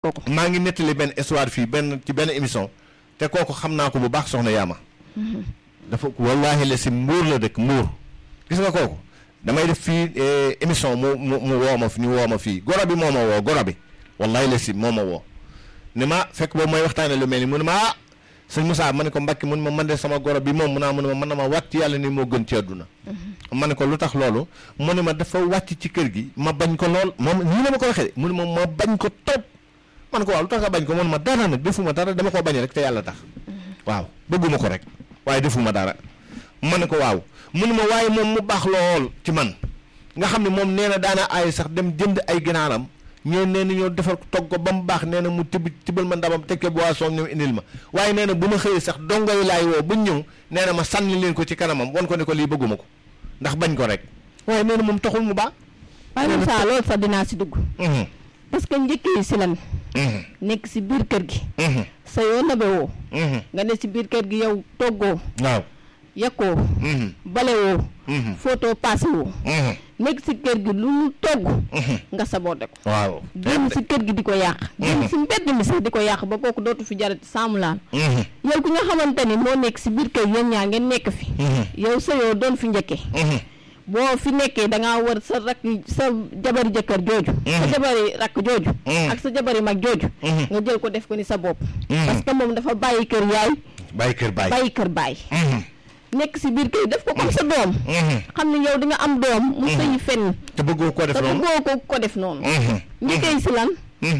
kooku maa ngi nettali benn histoire fii benn ci benn émission te kooku xam naa ko bu baax soxna Yaama. dafa wallaahi la si mbuur la dëkk mbuur gis nga kooku damay def fii émission mu mu mu woo ma fi ñu woo ma fii goro bi moo ma woo goro bi wallaahi la si moo ma woo ne ma fekk boobu mooy waxtaane lu mel ni mu ne ma ah sëñ Moussa ma ne ko Mbacke mun ma man de sama goro bi moom mun naa mu ne ma mën na ma wàcc yàlla ni moo gën ci àdduna ma ne ko lu tax loolu mu ne ma dafa wàcc ci kër gi ma bañ ko lool moom nii la ma ko waxee de mu ne ma ma bañ ko topp man ko waaw lu tax nga bañ ko mun ma dara nag defuma dara dama koo bañ rek te yàlla tax waaw bëgguma ko rek waaye defuma dara ma ne ko waaw mu ne ma waaye moom mu baax lool ci man nga xam ne moom nee na daana aay sax dem jënd ay ginaaram ñoo nee na ñoo defar togg ko ba mu baax nee na mu tibb tibbal ma ndabam tekke boisson ñëw indil ma waaye nee na bu ma xëyee sax dongo yi laay woo bu ñëw nee na ma sànni leen ko ci kanamam wan ko ne ko lii bëgguma ko ndax bañ ko rek waaye nee na moom taxul mu baax. waaye Moussa loolu sax dinaa si dugg parce que njëkk yi si lan nekk si biir kër gi sa yoo nabe woo nga ne si biir kër gi yow toggoo waaw yakkoo bale woo photo passé woo nekk si kër gi lu mu togg nga saboote ko waaw génn si kër gi di ko yàq génn si mbedd mi sax di ko yàq ba kooku dootu fi jarati saamu laan yow ki nga xamante ni moo nekk si biir kër yéen ñaa ngeen nekk fi yow sa yoo doon fi njëkkee boo fi nekkee da ngaa war sa rakk sa jabari jëkkër jooju sa jabari rakk jooju ak sa jabari mag jooju nga jël ko def ko ni sa bopp parce que moom dafa bàyyi kër yaay bàyyi kër bàyyi bàyyi kër baay nekk si biir kër def ko comme sa doom xam ne yow di nga am doom mu sëyi fenn te bëggoo ko def te noonu bëggoo ko ko def noonu njëkkee si lan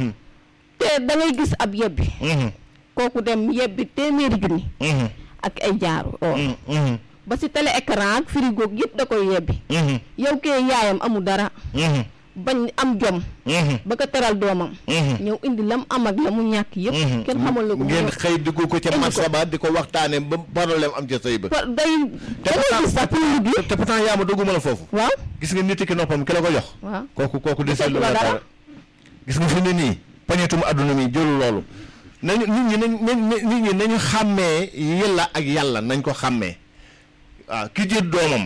te da ngay gis ab yebbi kooku dem yebbi téeméeri junni ak ay jaaru or ba si télé écran ak frigo yëpp da koy yebbi yow kee yaayam amul dara bañ am jom ba ko teral doomam ñëw indi lam am ak la mu ñàkk yëpp kenn xamal la ko ngeen xëy dugg ko ca indi ko. marché ba di ko waxtaane ba problème am ca sëy ba Pa- day te da ngay gis sax pour liggéey te pourtant yaa ma dugguma la foofu waaw gis nga nit ki noppam ki la ko jox waaw kooku kooku desee lu Deselu la la dara. dara gis nga fi ne nii pañetum adduna mi jëlu loolu nañu nit ñi nañ nañ nit ñi nañu xàmmee yàlla ak yàlla nañ ko xàmmee waaw ki jël doomam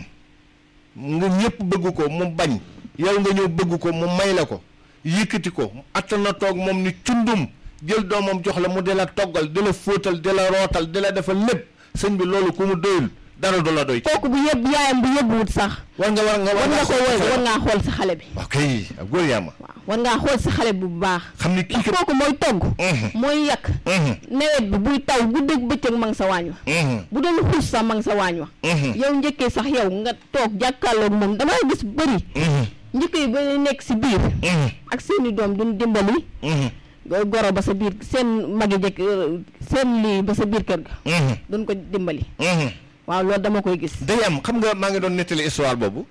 nga ñëpp bëgg ko mu bañ yow nga ñëw bëgg ko mu may la ko yëkkati ko attan na toog moom ni cundum jël doomam jox la mu di la toggal di la fóotal di la rootal di la defal lépp sëñ bi loolu ku mu doyul dara du la doy kooku bu yëbb yaayam bu yëbbuwut sax war nga war nga war nga ko woy war ngaa xool sa xale bi ok ak góor yaa ma waaw war ngaa xool sa xale bu baax xam ni kii ndax kat kooku mooy togg Mhm. mooy yàq Mhm. nawet bi buy taw guddeeg bëccëg ma nga sa waañ wa Mhm. bu doon xuus sax ma nga sa waañ wa Mhm. yow njëkkee sax yow nga toog jàkkaarloog moom damay gis bëri Mhm. njëkkee ba nekk si biir Mhm. ak seeni doom duñ dimbali Mhm. go- goro ba sa biir seen magi jëkk seen lii ba sa biir kër ga Mhm. duñ ko dimbali Mhm. waaw loolu dama koy gis day am xam nga maa ngi doon nettali histoire boobu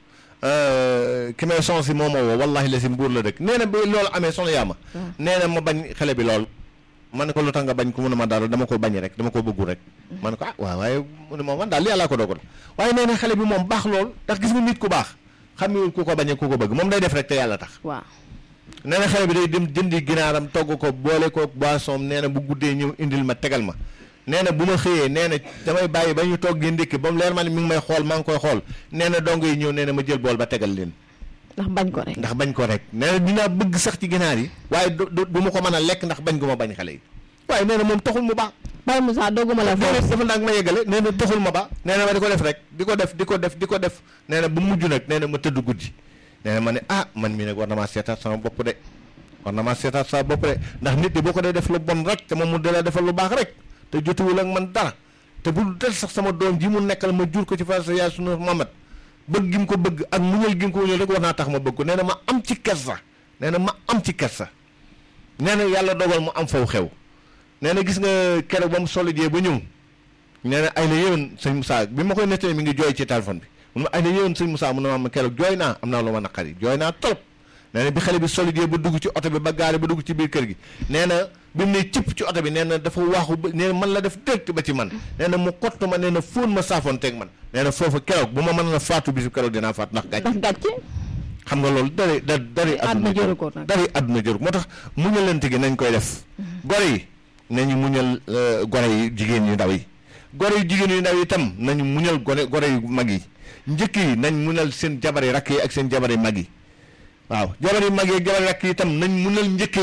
ki may son si moo ma woo wallahi la si mbuur la dëkk nee na bi loolu amee soxna yaama nee na ma bañ xale bi lool ma ne ko lu tax nga bañ ko mu ne ma dara dama ko bañ rek dama ko bëggu rek ma ne ko ah waaw waaye mu ne ma man daal li yàllaa ko dogal waaye nee na xale bi moom baax lool ndax gis nga nit ku baax xamewul ku ko bañee ku ko bëgg moom day def rek te yàlla tax waaw nee na xale bi day dem jëndi ginaaram togg ko boole ko boisson nee na bu guddee ñëw indil ma tegal ma nee na bu ma xëyee nee na damay bàyyi ba ñu togg gi ndékki ba mu leer ma ne mi ngi may xool maa ngi koy xool nee na dong yi ñëw nee na ma jël bool ba tegal leen ndax bañ ko rek ndax bañ ko rek nee na dinaa bëgg sax ci ginaar yi waaye du du du ma ko mën a lekk ndax bañ gu ma bañ xale yi waaye nee na moom taxul mu baax Baye Moussa dogguma la nee na foofu dafa nag ma yeggale nee na taxul ma baax nee na ma di ko def rek di ko def di ko def di ko def nee na bu mujj nag nee na ma tëdd guddi nee na ma ne ah man mii nag war na maa seetaat sama bopp de war na maa seetaat sama bopp de ndax nit di boo ko dee def lu bon rek te moom mu dee defal lu baax rek te jotuwul ak man dara te bu del sax sama doom ji mu nekkal ma jur ko ci fa sa yaay sunu mamat bëgg gi mu ko bëgg ak muñal gi mu ko muñal rek war naa tax ma bëgg ko nee na ma am ci kersa nee na ma am ci kersa nee na yàlla dogal mu am faw xew nee na gis nga keroog ba mu solo jee ba ñëw nee na ay la yéwén sëñ Moussa bi ma koy nettali mi ngi jooy ci téléphone bi mun ma ay la yéwén sëñ Moussa mun na ma keroog jooy naa am naa lu ma naqari jooy naa trop nee na bi xale bi solo jee ba dugg ci oto bi ba gaare ba dugg ci biir kër gi nee na bi mu ne cëpp ci oto bi nee na dafa waaxu ba nee na man la def direct ba ci man nee na mu kott ma nee na fóon ma saafoon teeg man nee na foofu keroog bu ma mën na faatu bisu keroog dinaa faatu ndax gàcce ndax gàcce xam nga loolu dari da dari àdduna jëru ko nag. dari àdduna jëru ko moo tax muñalante gi nañ koy def gore yi nañu muñal euh, gore yi jigéen yu ndaw yi gore yu jigéen yu ndaw yi itam nañu muñal gore gore yu mag yi njëkk yi nañ muñal seen jabari rakk yi ak seen jabari mag yi waaw jabari mag yi ak jabari rakk yi itam nañ muñal njëkk yi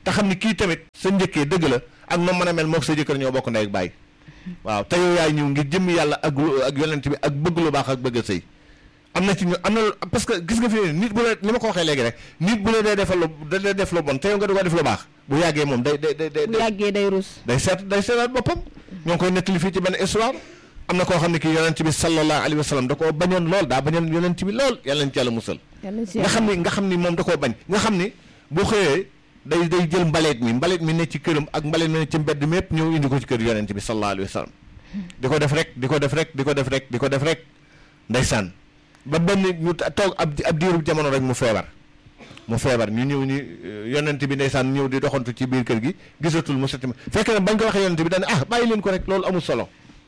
te xam ni kii tamit sa njëkkee dëgg la ak noo mën a mel mook sa jëkkër ñoo bokk ndey ak bàyyi waaw te yow yaay ñëw ngir jëmmi yàlla ak ak yonent bi ak bëgg lu baax ak bëgg a sëy am na ci ñu am na parce que gis nga fi ne nit bu la li ma ko waxee léegi rek nit bu la dee defal lu da dee def lu bon te yow nga di ko def lu baax bu yàggee moom day day day bu yàggee day rus day seet day seetaat boppam ñoo ngi koy nettali fii ci benn histoire am na koo xam ne kii yonent bi sallallahu alayhi wa sallam da koo bañoon lool daa bañoon yonent bi lool yàlla nañ ci yàlla musal nga xam ni nga xam ni moom da koo bañ nga xam ni bu xëyee day day jël mbaleet mi mbaleet mi ne ci këram ak mbaleet mi ne ci mbedd mi yëpp ñëw indi ko ci kër yonent bi sallallahu alayhi wa sallam di ko def rek di ko def rek di ko def rek di ko def rek ndeysaan ba benn ñu toog ab ab diiru jamono rek mu feebar mu feebar ñu ñëw ñu yonent bi ndeysaan ñëw di doxantu ci biir kër gi gisatul mu setti fekk na bañ ko waxee yonent bi dañ ah bàyyi leen ko rek loolu amul solo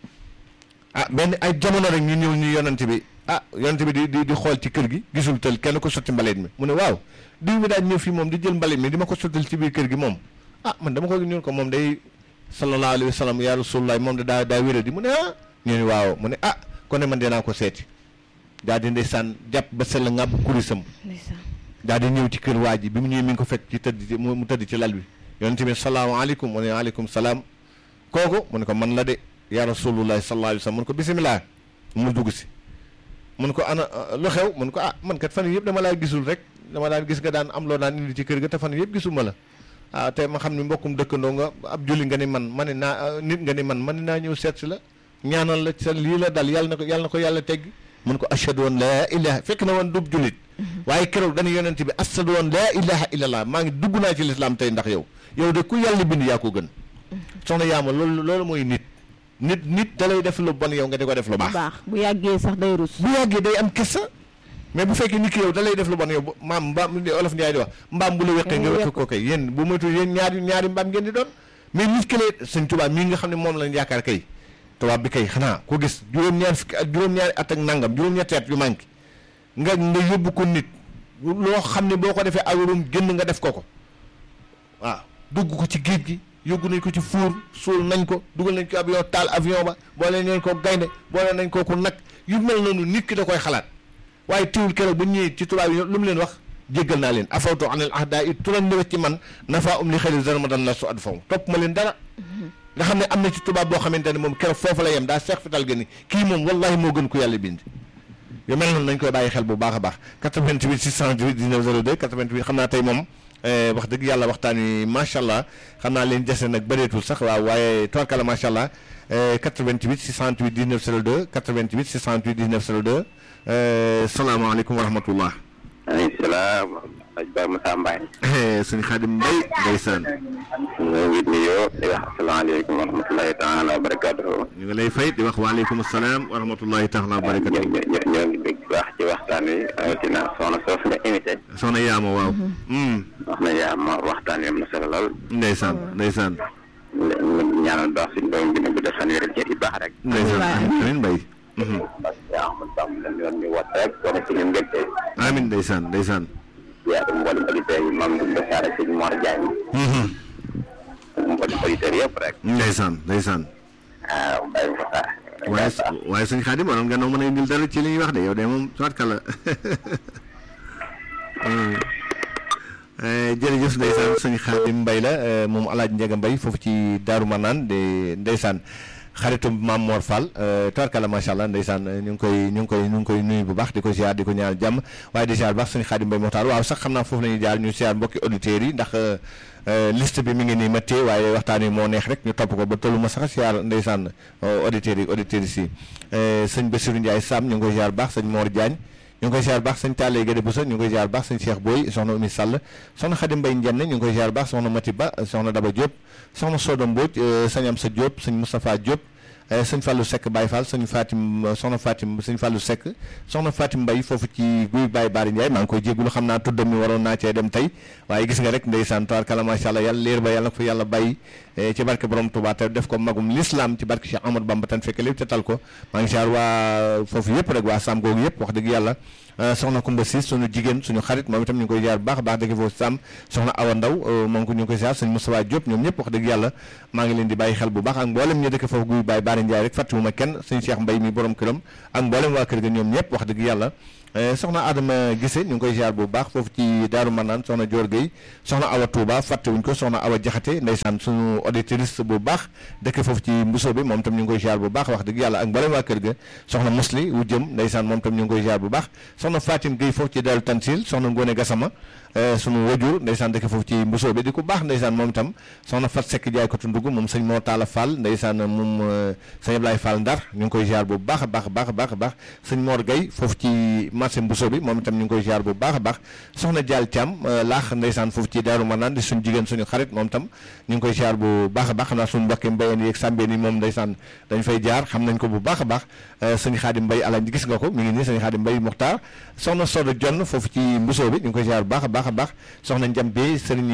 ah benn ay jamono rek ñu ñëw ñu yonent bi ah yonent bi di di di xool ci kër gi gisul tël kenn ko sotti mbaleet mi mu ne waaw diw mi daal ñëw fii moom di jël mbaleet mi di ma ko sottal ci biir kër gi moom ah man dama ko ñun ko moom day sallallahu alayhi wa sallam ya rasulullah moom da daa daa wéra di mu ne ah ñu ne waaw mu ne ah kon ne man dinaa ko seeti daal di ndeysaan jàpp ba sell ngàbb kurisam daal di ñëw ci kër waa ji bi mu ñëwee mi ngi ko fekk ci tëdd ci mu tëdd ci lal bi yonent bi salaamaaleykum mu ne waaleykum salaam kooku mu ne ko man la de ya rasulullah sallallahu alayhi wa sallam mu ne ko bisimilah mu dugg si mu ne ko ana lu xew mu ne ko ah man kat fan yëpp dama laa gisul rek dama daan gis nga daan am loo daan indi ci kër ga te fan yëpp gisuma la ah te ma xam ne mbokkum dëkkandoo nga ab julli nga ni man ma ne naa nit nga ni man ma ne naa ñëw seet si la ñaanal la sa lii la dal yàlla na ko yàlla na ko yàlla tegg mun ko ashhadu an laa ilaha fekk na woon dub jullit waaye keroog dañu yonent bi ashhadu an laa ilaha illallah maa ngi dugg naa ci lislaam tey ndax yow yow de ku yàlla bind yaa ko gën soxna yaama loolu loolu mooy nit nit nit da lay def lu bon yow nga di ko def lu baax baax bu yàggee sax day rus bu yàggee day am kessa mais bu fekkee nit ki yow da lay def lu bon yow maam mbaam olof Ndiaye di wax mbaam bu la weqee nga weq ko kay yéen bu moytu yéen ñaari ñaari mbaam ngeen di doon mais nit ki lay sëñ tubaab mii nga xam ne moom lañ yaakaar kay tubaab bi kay xanaa ko gis juróom-ñaar fukki ak juróom-ñaari at ak nangam juróom-ñetti at yu manqué nga nga yóbbu ko nit loo xam ne boo ko defee awurum génn nga def ko ko waaw dugg ko ci géej gi yóbbu nañ ko ci fuur suul nañ ko dugal nañ ko avion taal avion ba boole nañ ko gaynde boole nañ ko ku nag yu mel noonu nit ki da koy xalaat waaye teewul keroog bu ñëwee ci tubaab yi lu mu leen wax jéggal naa leen afawtu anil ahdaa it turan ñëwet ci man nafa um li xëli zarmadan la su ad faw topp ma leen dara nga xam ne am na ci tubaab boo xamante ne moom keroog foofu la yem daa seex fital gën ni kii moom wallahi moo gën ku yàlla bind yu mel noonu nañ koy bàyyi xel bu baax a baax 88 628 19 02 88 xam naa tey moom wax dëgg yàlla waxtaan wi macha allah xam naa leen jese nag bëreetul sax waaw waaye tubarkalla macha allah 88 628 19 02 88 628 19 02 salaamaaleykum wa rahmatullah. maaleykum salaam. Aj Ba Moussa Mbaye. sëñ Xaadim Mbay ndeysaan. ñu ngi nuyoo di wax asalaamaaleykum wa rahmatulahi taala wa barakaatuhu. ñu ngi lay fay di wax waaleykum salaam wa rahmatulahi taala wa barakatuhu. ñoo ñoo ñoo ngi dégg baax ci waxtaan wi rawatina soxna soosu nga invité. soxna Yaama waaw. wax na Yaama waxtaan wi am na solo lool. ndeysaan ndeysaan. ñu ñaanal baax suñu doom bi ne bu def fan wér ci baax rek. ndeysaan amiin Mbay. parce que Ahmad Bamba lañ yoon ñu wat rek wane suñu mbégte. amiin ndeysaan ndeysaan. yaa ngi mboolem auditeurs yi maam Ndoumbe Sarr ak sëñ Mor Diagne. mboolem auditeurs yëpp rek. ndeysaan ndeysaan. waaw Mbaye Moussa. waaye waaye sëñ Xaadim waroon nga noo mën a indil dara ci li ñuy wax de yow de moom soit kala jërëjëf ndeysaan sëñ Xaadim Mbay la moom alaaj Njega Mbay foofu ci Daaru Manaan de ndeysaan xaritum Maam Mor Fall tabarkalla macha allah ndeysaan ñu ngi koy ñu ngi koy ñu ngi koy nuyu bu baax di ko ziar di ko ñaanal jàmm waaye di ziar bu baax sëñ Xaadim Mbay Moxtaar waaw sax xam naa foofu la ñuy jaar ñu ziar mbokki auditeurs yi ndax liste bi mi ngi nii ma téye waaye waxtaan wi moo neex rek ñu topp ko ba tollu ma sax ziar ndeysaan auditeurs yi auditeurs yi sëñ Bassirou Ndiaye Sam ñu ngi koy ziar bu baax sëñ Mor Diagne ñu ngi koy ziar baax sëñ Tallé Guède Boussa ñu ngi koy ziar baax sëñ Cheikh Boy soxna Oumy Sall soxna Xadim Mbay Njenne ñu ngi koy ziar baax soxna Mati Ba soxna Daba Diop soxna Soda Mbodj sëñ Amsa Diop sëñ Moustapha Diop sëñ Fallou Seck Baye Fall sëñ Fatim soxna Fatim sëñ Fallou Seck soxna Fatim Mbay foofu ci guy Baye Baari Ndiaye maa ngi koy jéggulu xam naa tuddam mi waroon naa cee dem tey waaye gis nga rek ndeysaan tabarkalla macha allah yàlla leer ba yàlla na ko fa yàlla bàyyi ci barke borom Touba te def ko magum l'islam ci barke Cheikh Amadou Bamba tan fekk lépp te tal ko maa ngi ziar waa foofu yëpp rek waa Sam googu yëpp wax dëgg yàlla soxna Kumba Siis suñu jigéen suñu xarit moom itam ñu ngi koy ziar baax a baax dëgg foofu Sam soxna Awa Ndaw moom ko ñu ngi koy ziar sëñ Moustapha Diop ñoom ñëpp wax dëgg yàlla maa ngi leen di bàyyi xel bu baax ak mboolem ñu dëkk foofu guy Baye Baari Ndiaye rek fàttewuma kenn sëñ Cheikh Mbay mi borom këram ak mboolem waa kër ga ñoom ñëpp wax dëgg yàlla soxna Adama Gise ñu ngi koy ziar bu baax foofu ci Daaru Manaan soxna Dior Gueye soxna Awa Touba fàttewuñ ko soxna Awa Jaxate ndeysaan suñu auditrice bu baax dëkk foofu ci Mbuso bi moom tam ñu ngi koy ziar bu baax wax dëgg yàlla ak mbalem waa kër ga soxna Musli wu jëm ndeysaan moom tam ñu ngi koy ziar bu baax soxna Fatim Gueye foofu ci Daaru Tansil soxna Ngone Gassama sunu wajur ndeysaan dëkk foofu ci Mbuso bi di ko baax ndeysaan moom itam soxna Fat Seck jaay ko tundugg moom sëñ Moo Taala Fall ndeysaan moom sëñ Ablaye Fall Ndar ñu ngi koy ziar bu baax a baax baax baax a baax sëñ Mor Gueye foofu ci marché Mbuso bi moom itam ñu ngi koy ziar bu baax a baax soxna Dial Thiam laax ndeysaan foofu ci Daaru Manaan di suñu jigéen suñu xarit moom itam ñu ngi koy ziar bu baax a baax xam naa suñu mbokki mbayeen yeeg sàmbeen yi moom ndeysaan dañ fay jaar xam nañ ko bu baax a baax sëñ Xaadim Mbay alañ gis nga ko mi ngi nii sëñ Xaadim Mbay Muxtaar soxna Soda Jonn foofu ci Mbuso bi ñu ngi koy ziar bu baax a baax a baax soxna Njam Bey sëriñ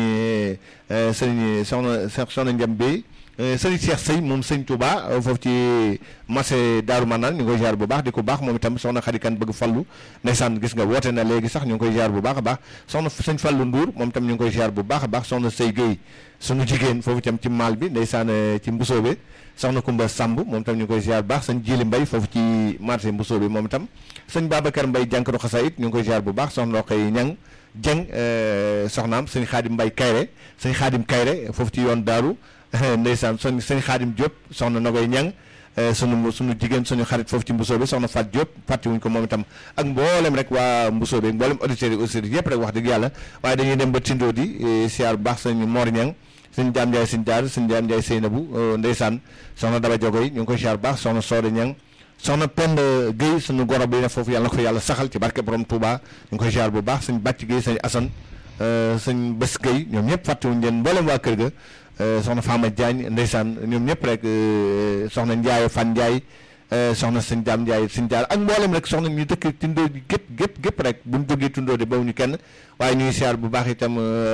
sëriñ soxna soxna Njam Bey sëriñ Cheikh Sey moom sëñ Touba foofu ci marché Daaru Manaan ñu ngi koy ziar bu baax di ko baax moom itam soxna Xadikan bëgg fallu ndeysaan gis nga woote na léegi sax ñu ngi koy ziar bu baax a baax soxna sëñ Fallu Ndour moom itam ñu ngi koy ziar bu baax a baax soxna Sey Gueye sunu jigéen foofu itam ci maal bi ndeysaan ci Mbusoo bi soxna Kumba Samb moom itam ñu ngi koy ziar bu baax sëñ Jili Mbay foofu ci marché Mbusoo bi moom itam sëñ Babacar Mbay jànkatu xasaayit ñu ngi koy ziar bu baax soxna Roqay Ñang Jeng soxnaam sëñ Xaadim Mbay Kayre sëñ Xaadim Kayre foofu ci yoon daaru ndeysaan son sëñ Xaadim Diop soxna Nogoy Ñang sunu sunu jigéen suñu xarit foofu ci Mbusoo bi soxna Fat Diop fàttewuñ ko moom itam ak mboolem rek waa Mbusoo bi mboolem auditeurs yi auditeurs yëpp rek wax dëgg yàlla waaye dañuy dem ba Tindo di siyaar bu baax sëñ Mor Ñang sëñ Jaam Njaay sëñ Jaar sëñ Jaam Njaay Seynabu ndeysaan soxna Daba Jogoy ñu ngi koy siyaar bu baax soxna Sooda Ñang soxna Penda Guèye suñu goro bi ne foofu yàlla na ko yàlla saxal ci barke borom Touba ñu ngi koy ziar bu baax sëñ Bàcc Guèye sëñ Assane sëñ Bés Guèye ñoom ñëpp fàttewuñu leen mboolem waa kër ga soxna Fama Diagne ndeysaan ñoom ñëpp rek soxna Ndiaye Fan Ndiaye soxna sëñ Daam Ndiaye sëñ Jaar ak mboolem rek soxna ñu dëkk tundoo di gépp gépp gépp rek buñ jógee tundoo di bawuñu kenn waaye ñuy ziar bu baax itam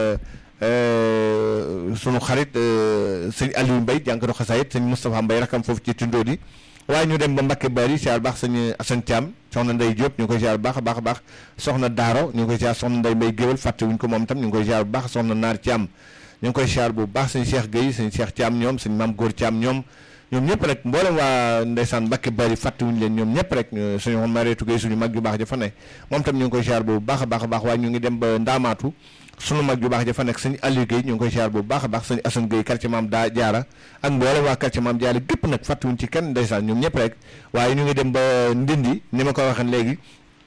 sunu xarit sëñ Aliou Mbaye jànkatu xasaayit sëñ Moustapha Mbaye rakam foofu ci tundoo di waaye ñu dem ba Mbakke Bari siyaar baax sëñ Assane Thiam soxna Ndey Diop ñu ngi koy siyaar baax a baax a baax soxna Daaro ñu ngi koy siyaar soxna Ndey Mbay Géwal fàtte wuñ ko moom itam ñu ngi koy siyaar bu baax soxna Naar Thiam ñu ngi koy siyaar bu baax sëñ Cheikh Gueye sëñ Cheikh Thiam ñoom sëñ Maam Góor Thiam ñoom ñoom ñëpp rek mboolem waa ndeysaan Mbakke Bari fàtte wuñ leen ñoom ñëpp rek suñu Mareetu Gueye suñu mag ju baax ja fa ne moom itam ñu ngi koy siyaar bu baax a baax a baax waaye ñu ngi dem ba Ndaamaatu sunu mag ju baax ja fa nekk sëñ Aliou Guèye ñu ngi koy siyaar bu baax a baax sëñ Assane Guèye quartier maam daa jaara ak mboolem waa quartier maam jaara gépp nag fàttewuñ ci kenn ndeysaan ñoom ñëpp rek waaye ñu ngi dem ba Ndindi ni ma ko waxee léegi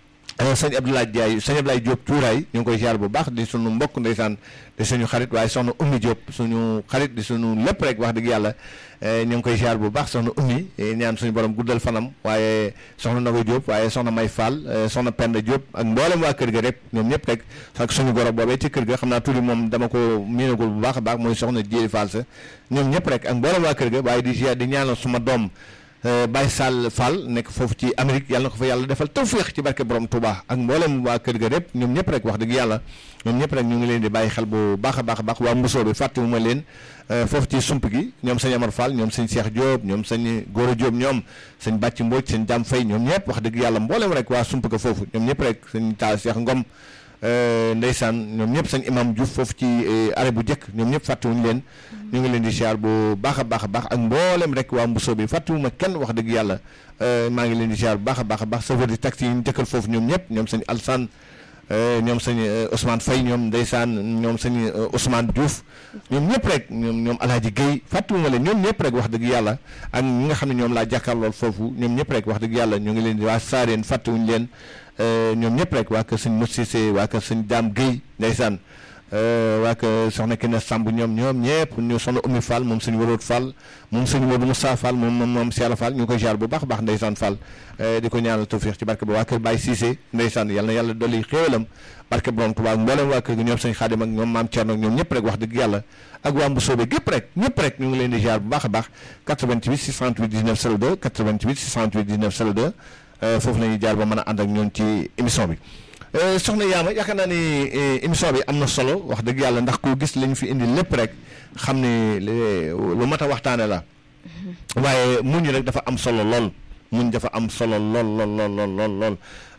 sëñ Abdoulaye Diaye sëñ Abdoulaye Diop Tuuraay ñu ngi koy siyaar bu baax di sunu mbokk ndeysaan di suñu xarit waaye soxna Ummi Diop suñu xarit di suñu lépp rek wax dëgg yàlla ñu ngi koy siyaar bu baax soxna Ummi ñaan suñu borom guddal fanam waaye soxna Nago Diop waaye soxna May Fall soxna Penda Diop ak mboolem waa kër ga rek ñoom ñëpp rek ak suñu goro boobee ci kër ga xam naa tuuti moom dama ko miinagul bu baax a baax mooy soxna Jéeri Fall sa ñoom ñëpp rek ak mboolem waa kër ga waaye di siyaar di ñaanal suma doom Baye Sall Fall nekk foofu ci Amérique yàlla na ko fa yàlla defal tawféex ci barke borom Touba ak mboolem waa kër ga rek ñoom ñëpp rek wax dëgg yàlla ñoom ñëpp rek ñu ngi leen di bàyyi xel bu baax a baax a baax waa mbusoo bi fàttewuma leen foofu ci sump gi ñoom sëñ Amar Fall ñoom sëñ Cheikh Diop ñoom sëñ Gora Diop ñoom sëñ Bàcci Mbodj sëñ Dam Fay ñoom ñëpp wax dëgg yàlla mboolem rek waa sump ga foofu ñoom ñëpp rek sëñ Taal Cheikh Ngom ndeysaan ñoom ñëpp sëñ imam Diouf foofu ci arrêt bu njëkk ñoom ñëpp fàttewuñu leen ñu ngi leen di siyaar bu baax a baax a baax ak mboolem rek waa mbusoo bi fàttewuma kenn wax dëgg yàlla maa ngi leen di siyaar bu baax a baax a baax chauffeur di taxi yi ñu dëkkal foofu ñoom ñëpp ñoom sëñ Alsane ñoom sëñ Ousmane Faye ñoom ndeysaan ñoom sëñ Ousmane Diouf ñoom ñëpp rek ñoom ñoom Alaaji Guèye fàttewuma leen ñoom ñëpp rek wax dëgg yàlla ak ñi nga xam ne ñoom laa jàkkaarlool foofu ñoom ñëpp rek wax dëgg yàlla ñu ngi leen di waa Saareen fàttewuñu leen ñoom ñëpp rek waa kër sëñ Moussissé waa kër sëñ Dame Guèye ndeysaan waa kër soxna Kine Samb ñoom ñoom ñëpp ñu soxna Oumy Fall moom sëñ Waroot Fall moom sëñ Modou Moussa Fall moom moom moom Siala Fall ñu ngi koy jaar bu baax a baax ndeysaan Fall di ko ñaanal tawfiix ci barke ba waa kër Baye Cissé ndeysaan yal na yàlla dolli xéewalam barke borom Tuubaa ak mboolem waa kër gi ñoom sëñ Xaadim ak ñoom maam Thierno ak ñoom ñëpp rek wax dëgg yàlla ak waa Mbusoobe gépp rek ñëpp rek ñu ngi leen di jaar bu baax a baax 88 628 19 02 88 628 19 02 foofu la ñuy jaar ba mën a ànd ak ñoom ci émission bi soxna Yaama yaakaar naa ni émission bi am na solo wax dëgg yàlla ndax ku gis lañ fi indi lépp rek xam ni lu mat a waxtaane la waaye muñ rek dafa am solo lool muñ dafa am solo lool lool lool lool lool lool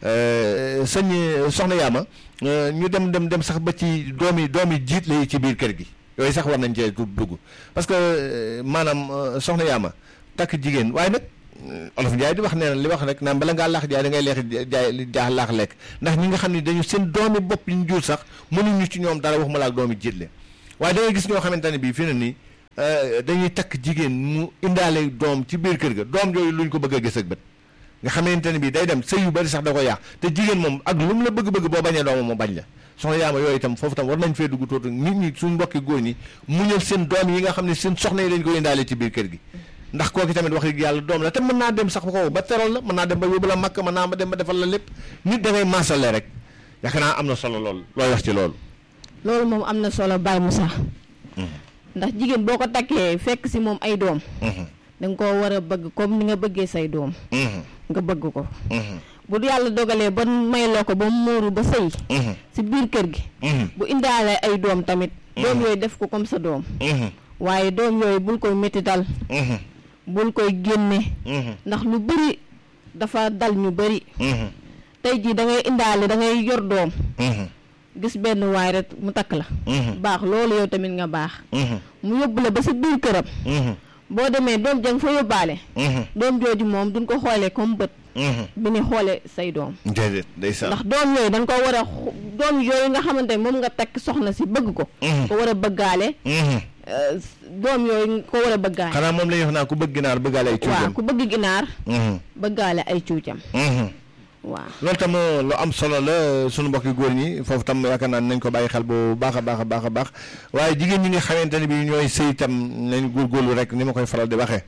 sëñ soxna Yaama ñu dem dem dem sax ba ci doomi doomi jiit la ci biir kër gi yooyu sax war nañ cee dugg parce que maanaam soxna Yaama takk jigéen waaye nag olof Njaay di wax nee na li wax rek naan bala ngaa laax jaay da ngay leex jaay jaax laax lekk ndax ñi nga xam ne dañu seen doomi bopp yi ñu jur sax mënuñu ci ñoom dara waxuma la ak doomi jiitle waaye da ngay gis ñoo xamante ne bii fi ne nii dañuy takk jigéen mu indaale doom ci biir kër ga doom yooyu luñ ko bëgg a gis ak bët nga xamante ne bii day dem sëy yu bari sax da ko yàq te jigéen moom ak lu mu la bëgg-bëgg boo bañee doomam mu bañ la soxna yaama yooyu itam foofu tam war nañ fee dugg tuuti nit ñi suñ mbokki góor ñi muñal seen doom yi nga xam ne seen soxna yi dañ ko indaale ci biir kër gi ndax kooki tamit wax dëgg yàlla doom la te mën naa dem sax ko ba teral la mën naa dem ba yóbbu la makk mën naa dem ba defal la lépp nit da ngay maasale rek yaakaar naa am na solo loolu looy wax ci loolu loolu moom am na solo Baye Moussa ndax jigéen boo ko takkee fekk si moom ay doom da nga koo war a bëgg comme ni nga bëggee say doom nga bëgg ko bu yàlla dogalee ba may loo ko ba mu muuru ba sëy si biir kër gi bu indaale ay doom tamit doom yooyu def ko comme sa doom waaye doom yooyu bul koy métital bul koy génne ndax lu bëri dafa dal ñu bëri tey jii da ngay indaale da ngay yor doom gis benn waay rek mu takk la baax loolu yow tamit nga baax mu yóbbu la ba sa biir këram boo demee doom jang fa yóbbaale doom jooju moom duñ ko xoolee comme bët bi ni xoole say doom déedéet day sax ndax doom yooyu dañ ko war a doom yooyu nga xamante ne moom nga takk soxna si bëgg ko ko war a bëggaale doom yooyu ko war a bëggaale xanaa moom la ñuy wax naa ku bëgg ginaar bëggaale ay cuujam waaw ku bëgg ginaar bëggaale ay cuujam waaw loolu tam lu am solo la sunu mbokki góor ñi foofu tam yaakaar naa nañ ko bàyyi xel bu baax a baax a baax a baax waaye jigéen ñi nga xamante ne bi ñooy sëy tam nañ góorgóorlu rek ni ma koy faral di waxee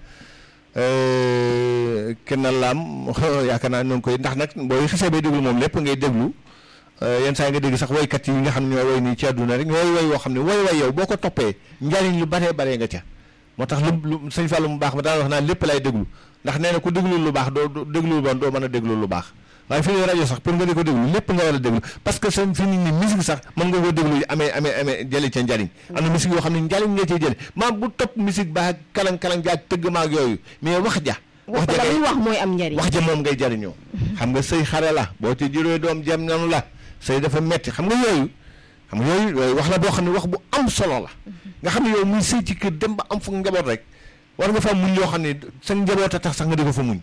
kenn laam yaakaar naa noonu koy ndax nag booy xasee bay déglu moom lépp ngay déglu yenn saa yi nga dégg sax woykat yi nga xam ne ñooy woy nii ci àdduna rek ñooy woy woo xam ne woy way yow boo ko toppee njariñ lu baree baree nga ca moo tax lu lu sëñ Fallou mu baax ma daan wax naa lépp lay déglu ndax nee na ku déglu lu baax doo déglu lu bon doo mën a déglu lu baax waaye fi ne rajo sax pour nga di ko déglu lépp nga war a déglu parce que seen fi nit ñi musique sax mën nga ko déglu amee amee amee jële ca njariñ am na musique yoo xam ne njariñ nga cee jële maam bu topp musique baax kalang-kalang jaag tëgg maag yooyu mais wax ja wax ja ngay wax mooy am njariñ wax ja moom ngay jariñoo xam nga sëy xare la boo ci juróoy doom jam nanu la sëy dafa metti xam nga yooyu xam nga yooyu yooyu wax la boo xam ne wax bu am solo la nga xam ne yow muy sëy ci kër dem ba am fu njaboot rek war nga fa muñ yoo xam ne sa njaboot a tax sax nga di ko fa muñ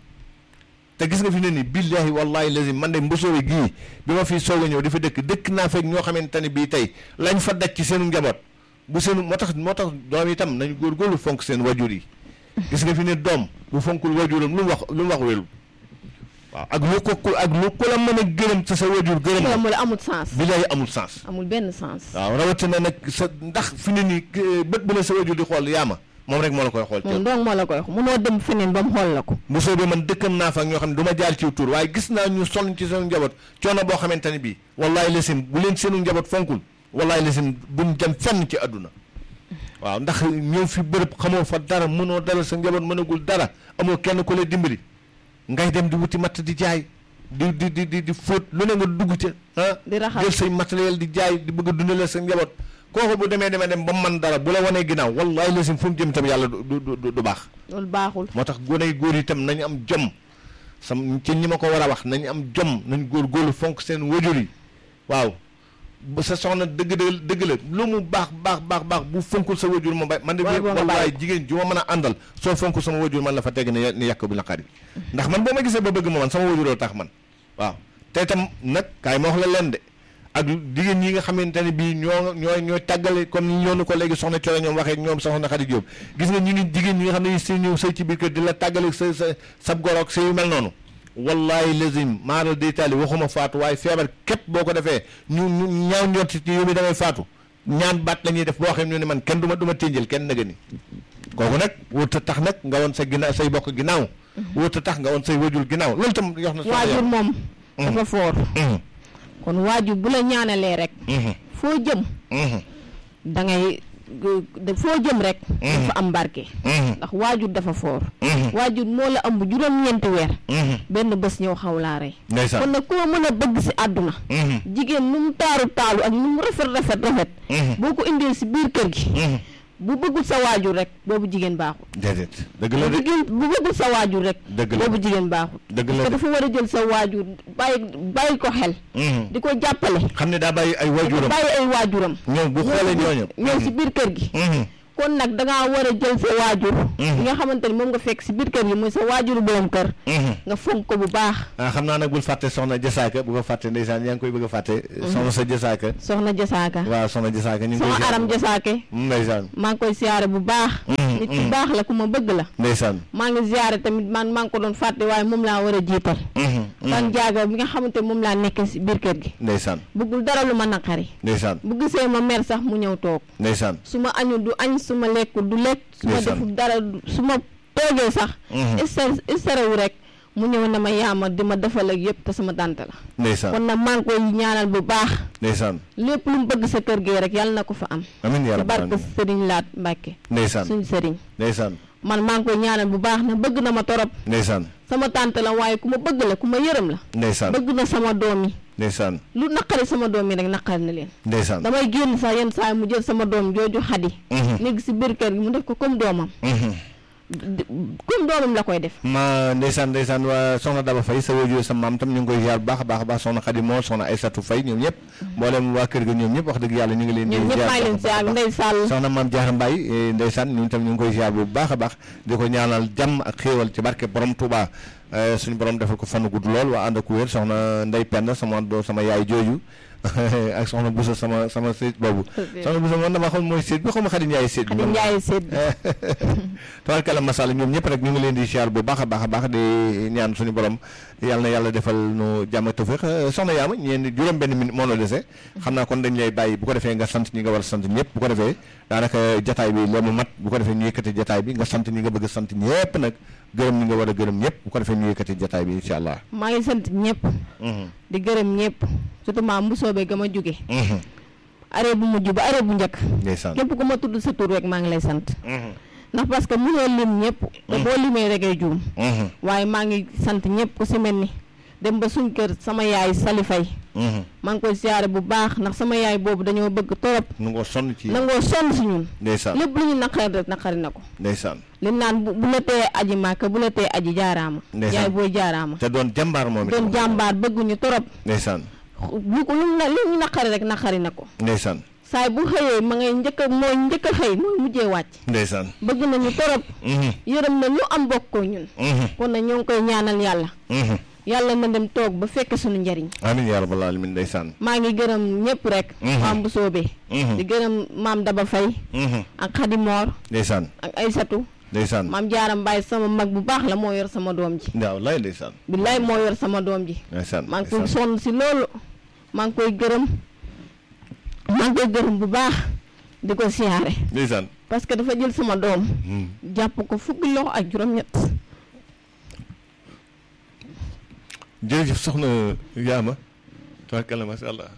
te gis nga fi ne ni billahi wallahi lazim man de mbosoowe gii bi ma fi soog a ñëw dafa dëkk dëkk naa fekk ñoo xamante ne bii tey lañ fa daj ci seenu njaboot bu seenu moo tax moo tax doom itam nañu góorgóorlu fonk seen wajur yi gis nga fi ne doom bu fonkul wajuram lu mu wax lu mu wax welu waaw ak lu ko ku ak lu ko la mën a gërëm sa sa wajur gërëm la mu la amul sens billahi amul sens amul benn sens waaw rawatina nag sa ndax fi ne nii bët bu la sa wajur di xool yaama moom rek moo la koy xool moom donc moo la koy wax munoo dem feneen ba mu xool la ko bu soobee man dëkkam naa fa ak ñoo xam ne du ma jaar ci tur waaye gis naa ñu sonn ci seen njaboot coono boo xamante ne bii wallaay lesim bu leen seenu njaboot fonkul wallaay lesim buñ dem fenn ci àdduna waaw ndax ñëw fi bërëb xamoo fa dara mënoo dalal sa njaboot mënagul dara amoo kenn ku lay dimbali ngay dem di wuti matt di jaay di di di di di fóot lu ne nga dugg ca ah di raxas jël say matériel di jaay di bëgg a dundale sa njaboot kooku bu demee demee dem ba man dara bu la wanee ginnaaw wallaay lesim fu mu jëm itam yàlla du du du baax loolu baaxul moo tax gone yu góor yi itam nañu am jom sam ci ñi ma ko war a wax nañu am jom nañ góor-góorlu fonk seen wajur yi waaw ba sa soxna dëgg dëgg dëgg la lu mu baax baax baax baax bu fonkul sa wajur ma bay man de Waaye boo nga wallaay bàyyi. jigéen ju ma mën a àndal soo fonkul sama wajur man la fa teg ni ni yàq bu naqari ndax man boo ma gisee ba bëgg ma man sama wajuroo tax man waaw te itam nag kaay ma wax la leen de ak jigéen ñi nga xamante ne bii ñoo ñoo ñooy tàggale comme ni ñoonu ko léegi soxna Coro ñoom waxee ak ñoom soxna Xadi Jóob gis nga ñu ngi jigéen ñi nga xam ne seen ñëw sëy ci biir kër di la tàggale sa sa sab goroog sa yu mel noonu wallahi lazim maara deytaali waxuma faatu waaye feebar képp boo ko defee ñu ñu ñaaw njort ci yow mi damay faatu ñaan baat la ñuy def boo xam ne man kenn du ma du ma ténjal kenn nëga ni kooku nag wut a tax nag nga woon sa ginnaaw say bokk ginnaaw wut a tax nga woon say wajur ginnaaw loolu tam yox na waajur moom dafa foor kon waajur bu la ñaanalee rek foo jëm da ngay de foo jëm rek dafa am barke ndax waajur dafa foor waajur moo la ëmb juróom-ñeenti weer benn bés ñëw xaw laa rey ndeysaan kon nag koo mën a bëgg si àdduna jigéen nu mu taaru taalu ak nu mu rafet rafet rafet boo ko indee si biir kër gi bu bëggul sa waajur rek boobu jigéen baaxul déedéet dëgg la bu de jigéen bu bëggul sa waajur rek Dëgg la. boobu jigéen baaxul dëgg la te de dafa war a jël sa waajur bàyyi bàyyi ko xel di ko jàppale xam ne daa bàyyi ay wajuram bàyyi ay waajuram ñoom bu xoolee ñooñu ñëw si biir kër gi kon nag dangaa war a jël sa waajur yi nga xamante ni moom nga fekk si biir kër gi muy sa waajuru borom kër nga fonk ko bu baax ah xam naa nag bul fàtte soxna Jasaaka bu ko fàtte ndeysaan yaa ngi koy bëgg a fàtte soxna sa Jasaaka soxna jasaaka waaw soxna Jasaaka ñu ngi koy soxna aram jasaake ndeysaan maa ngi koy siyaare bu baax nit ku baax la ku ma bëgg la ndeysaan maa ngi siyaare tamit man maa ngi ko doon fàtte waaye moom laa war a jiital tan jaaga bi nga xamante moom laa nekk si biir kër gi ndeysaan bëggul dara lu ma naqari ndeysaan bu gisee ma mer sax mu ñëw toog ndeysaan su ma añu du añ su ma lekkul du lekk su ma Ndeysaan. deful dara du- su ma toogee sax istar istarewu rek mu ñëw ne ma yaama di ma defal ak yëpp te sama tante la ndeysaan kon nag maa ngi koy ñaanal bu baax ndeysaan lépp lu mu bëgg sa kër gi rek yàlla na ko fa am amiin yaa ci rabbal barke aalamiin sëriñ laat Mbàkke ndeysaan suñ sëriñ ndeysaan man maa ngi koy ñaanal bu baax na bëgg na ma torop ndeysaan sama tante la waaye ku ma bëgg la ku ma yërëm la ndeysaan bëgg na sama doom yi ndeysaan lu naqari sama doom yi rek naqari na leen ndeysaan damay génn sax yenn saa yi mu jël sama doom jooju xadi nekk si biir kër gi mu def ko comme doomam d- comme doomam la koy def ma ndeysaan ndeysaan waa soxna Daba Faye sa wajur sa maam tam ñu ngi koy ziar bu baax a baax a baax soxna Khady Moor soxna Aysatu Faye ñoom ñëpp mboolem waa kër ga ñoom ñëpp wax dëgg yàlla ñu ngi leen di ñoom ñëpp ziar maa ngi leen bu baax a siyaar baax. ndey sàll soxna maam Jaara Mbaay eh, ndeysaan ñun tam ñu ngi koy ziar bu baax a baax di ko ñaanal jàmm ak xéewal ci barke borom Touba eh, suñu borom defal ko fanu gudd lool waa ànd ak wér soxna Ndey Penda sama doo sama yaay jooju ak soxna Busa sama sama séet boobu soxna Busa man dama xam mooy séet bi xaw ma Xadi Njaay séet bi Xadi Njaay séet bi tabarkalla masala ñoom ñëpp rek ñu ngi leen di ziar bu baax a baax a baax di ñaan suñu borom yàlla na yàlla defal nu jàmm ak tawfiq Eh, soxna yaama ñeen juróom benn minute moo la dese xam naa kon dañ lay bàyyi bu ko defee nga sant ñi nga war a sant ñëpp bu ko defee daanaka jataay bi la mu mat bu ko defee ñu yëkkati jataay bi nga sant ñi nga bëgg a sant ñëpp nag gërëm ñi nga war a gërëm ñëpp bu ko defee ñu yëkkati jataay bi incha allah maa ngi sant ñëpp di gërëm ñëpp surtout maa mbusoobe ga ma jóge arrêt bu mujj ba arrêt bu njëkk ndeysaan képp ku ma tudd sa tur rek maa ngi lay sant ndax parce que mënoo lim ñëpp te boo limee rek ay juum waaye maa ngi sant ñëpp ku si mel ni dem ba suñ kër sama yaay salifay maa ngi koy siyaare bu baax ndax sama yaay boobu dañoo bëgg torop nu ngoo sonn ci nangoo sonn si ñun ndeysaan lépp lu ñu naqari rek naqari na ko ndeysaan li naan bu bu la tee aji màkka bu la tee aji jaaraama Ndeysaan. yaay booy jaaraama te doon jàmbaar moom doon jàmbaar bëgguñu torop ndeysaan lu ko lu na lu ñu naqari rek naqari na ko ndeysaan saay bu xëyee ma ngay njëkk a mooy njëkk a xëy mooy mujjee wàcc ndeysaan bëgg nañu torop yërëm na lu am bokk ko ñun kon nag ñoo ngi koy ñaanal yàlla yàlla na dem toog ba fekk suñu njariñ amiin yaa rabbal aalamiin ndeysaan maa ngi gërëm ñëpp rek maam bu soobee di gërëm maam Daba Fay ak Xadi Moor ndeysaan ak Aysatu ndeysaan maam Jaaram Mbaay sama mag bu baax la moo yor sama doom ji waaw lay ndeysaan billaay moo yor sama doom ji ndeysaan maa ngi koy sonn si loolu maa ngi koy gërëm maa ngi koy gërëm bu baax di ko siyaare ndeysaan parce que dafa jël sama doom jàpp ko fukki loxo ak juróom-ñett jërëjëf soxna yaama tabarkalla masha allah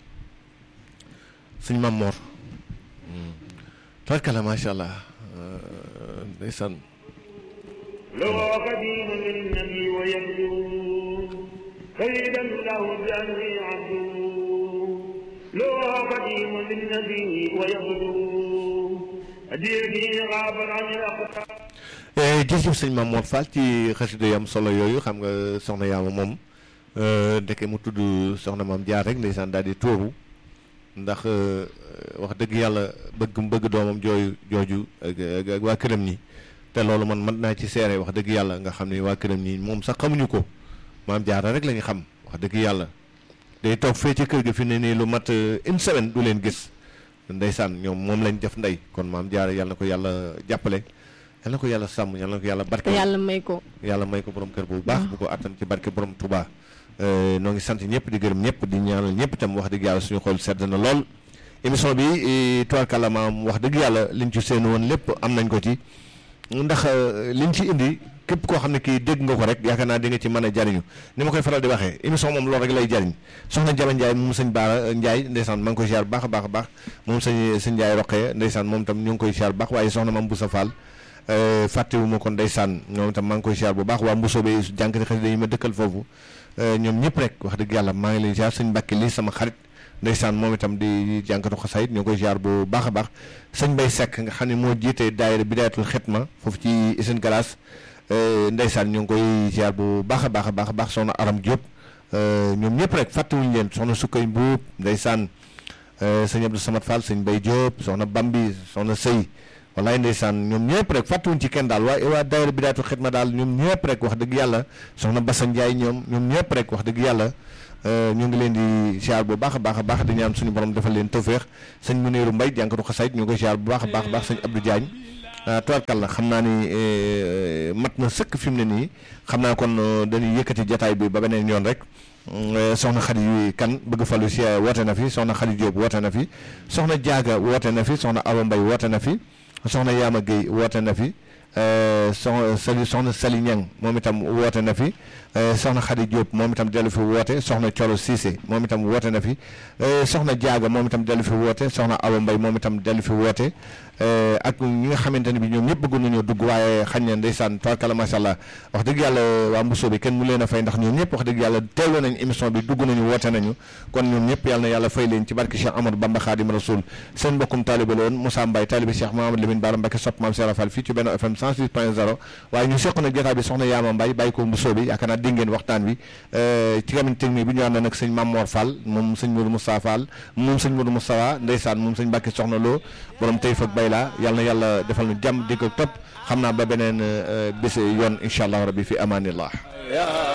sëñ Mam Mor tabarkalla masha allah euh, ndeysaan لو قديم للنبي ويبدو سيدا له بأني عبد لو قديم للنبي ويبدو أديرني غابا عن الأقطار Eh, jërëjëf sëñ Mam Mor Fall ci xasida yam solo yooyu xam nga soxna yaama moom euh, ndeke mu tudd soxna maam jaar rek ndeysaan daal di tuuru ndax euh, wax dëgg yàlla bëgg mu bëgg doomam jooyu jooju ak ak- ak waa këram ñi te loolu man mën naa ci seere wax dëgg yàlla nga xam ne waa këram ñi moom sax xamuñu ko maam jaara rek la ñu xam wax dëgg yàlla day toog fee ci kër ga fi ne nii lu mat euh, une semaine du leen gis ndeysaan ñoom moom lañ def ndey kon maam jaara yàlla na ko yàlla jàppale yàlla na ko yàlla sàmm yàlla na ko yàlla te barke yàlla may ko yàlla may ko borom kër bu baax bu ko attan ci barke borom Touba noo ngi sant ñëpp di gërëm ñëpp di ñaanal ñëpp itam wax dëgg yàlla suñu xol sedd na lool émission bi tubaarkàlla maam wax dëgg yàlla liñ ci seen woon lépp am nañ ko ci ndax euh, liñ ci indi képp koo xam ne kii dégg nga ko rek yaakaar naa di nga ci mën a jariñu ni ma koy faral di waxee émission moom loolu rek lay jariñ soxna Jaba Ndiaye moom sëñ Baara Ndiaye ndeysaan maa ngi koy ziar bu baax a baax a baax moom sëñ sëñ Ndiaye Roqee ndeysaan moom tam ñu ngi koy ziar bu baax waaye soxna Mame Boussa Fall euh, fàttewuma ko ndeysaan ñoom itam maa ngi koy ziar bu baax waa Mbusoobe jànkati xasida yi ma dëkkal foofu euh, ñoom ñëpp rek wax dëgg yàlla maa ngi leen ziar sëñ Mbàkke lii sama xarit ndeysaan moom itam di jànkatu xasaayit ñoo koy ziar bu baax a baax sëñ Bay Seck nga xam ne moo jiite daayira Bidaayatul Xidma foofu ci Isine Galaas ndeysaan ñoo ngi koy ziar bu baax a baax a baax a baax soxna Aram Diop ñoom ñëpp rek fàttewuñu leen soxna Sukkay Mbuub ndeysaan sëñ Abdou Samad Fall sëñ Bay Diop soxna Bambi soxna Sëy wallaay ndeysaan ñoom ñëpp rek fàttuwuñ ci kenn daal waa waa daayira Bidaayatu Xidma daal ñoom ñëpp rek wax dëgg yàlla soxna Bassa Ndiaye ñoom ñoom ñëpp rek wax dëgg yàlla ñu ngi leen di ziar bu baax a baax a baax di ñaan suñu borom defal leen tawféex sëñ Muniru Mbay jànkatu xasaayit ñu ngi koy ziar bu baax a baax a baax sëñ Abdou Diagne tubarkalla xam naa ni mat na sëkk fi mu ne nii xam naa kon dañuy yëkkati jataay bi ba beneen yoon rek soxna Xadi kan bëgg falu si woote na fi soxna Xadi Diop woote na fi soxna Jaaga woote na fi soxna Awa Mbay woote na fi soxna Yaama Guèye woote na fi soxna Sali soxna Sali Ñang moom itam woote na fi soxna Xadi Diop moom itam dellu fi woote soxna Coro Cissé moom itam woote na fi soxna Jaaga moom itam dellu fi woote soxna Awa Mbay moom itam dellu fi woote ak ñi nga xamante ne bi ñoom ñëpp bëggoon nañoo dugg waaye xañ na ndeysaan tubarkalla macha allah wax dëgg yàlla waa Mbusoo bi kenn mu leen a fay ndax ñoom ñëpp wax dëgg yàlla teewloo nañ émission bi dugg nañu woote nañu kon ñoom ñëpp yàlla na yàlla fay leen ci barke Cheikh Amadou Bamba Khadim Rasoul seen mbokkum taalibe la woon Moussa Mbaye taalibe Cheikh Mahamadou Lamine Bara Mbacké sopp maam Cheikh Rafal fii ci benn FM 106 point 0 waaye ñu seq nag jotaay bi soxna Yaama Mbaye bàyyi ko Mbusoo bi yaakaar naa dégg ngeen waxtaan wi ci camin technique bi ñu ànd nag sëñ Mamor Fall moom sëñ Modou Moustapha Fall moom sëñ Modou Moustapha ndeysaan moom sëñ Mbacké soxna Lo borom tey fak bay la yàlla na yàlla defal nu jàmm di ko topp xam naa ba beneen bés yoon incha allah rabbi fi amaanillah